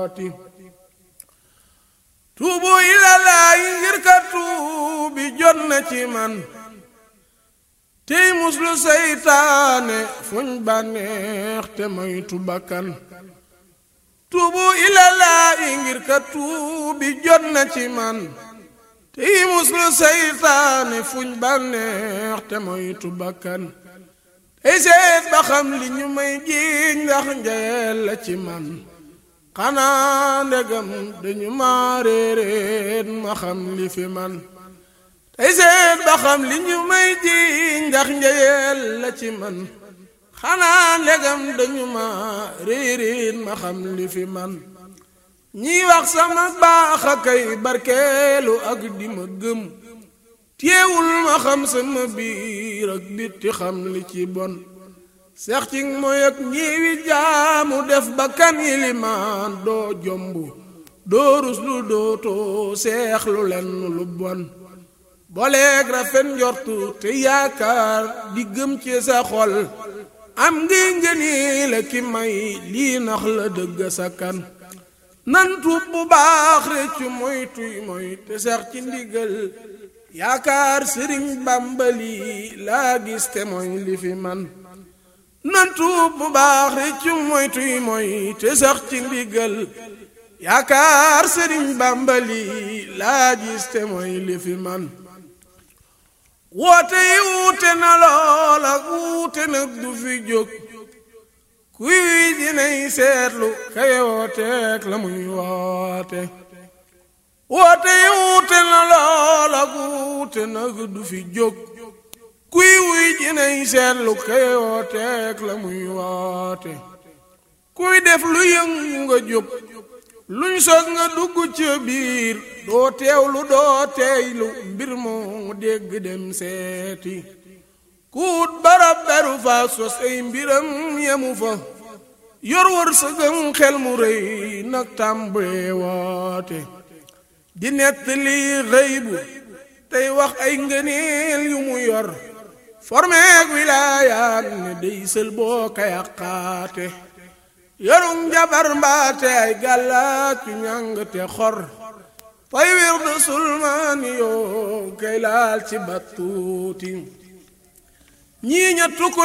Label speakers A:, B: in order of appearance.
A: tuubu ilalaayi ngir ka tuubi jot na ci man tey muslu seytaane fuñ bànneex te moytu bakkan tuubu ilalaayi ngir ka tuubi jot na ci man tey muslu seytaane fuñ bànneex te moytu bakkan tey seet ba xam li ñu may jiiñ ndax njayeel la ci man xanaa ndegam dañu ma réeréet ma xam li fi man tey seet ba xam li ñu may jiiñ ndax njayeel la ci man xanaa ndegam dañu ma réeréet ma xam li fi man ñiy wax sama baax a kay barkeelu ak di ma gëm téewul ma xam sama biir ak bitti xam li ci bon seex ci mooy ak ñiwi jaamu def ba kan yilimaan doo jomb doo rus lu dootoo seex lu lenn lu bon boleeg rafet njortu te yaakaar di gëm ci sa xol am ngi ngëni la ki may lii nax la dëgg sa kan nan tuub bu baax réccu moytuy moy te seex ci ndigal yaakaar sëriñ bàmbali laa gis te mooy li fi man nan tuub bu baax réccu moytuy moy te sax ci ndigal yaakaar sëriñ bàmbali laa gis te mooy li fi man woote yi wuute na lool ak wuute nag du fi jóg kuy wi dinay seetlu kay wooteek la muy woote woote yi wuute na lool ak wuute nag du fi jóg kuy wuy jinay seetlu kay wooteek la muy woote kuy def lu yëngu nga jóg luñ soog nga dugg ci biir doo teewlu doo teeylu mbir moo dégg dem seeti kuut barab beru fa sos ay mbiram yemu fa yor wër sëgëm xel mu rëy nag tàmbalee woote di nettali xëybu tey wax ay ngëneel yu mu yor formeeg wilaayaan ne dey sël boo ka yàqaate yorum jabar mbaate ay gàllaat yu ñàng te xor fay wirdu sulmaani yoo kay laal ci battuuti ñii ñettu ko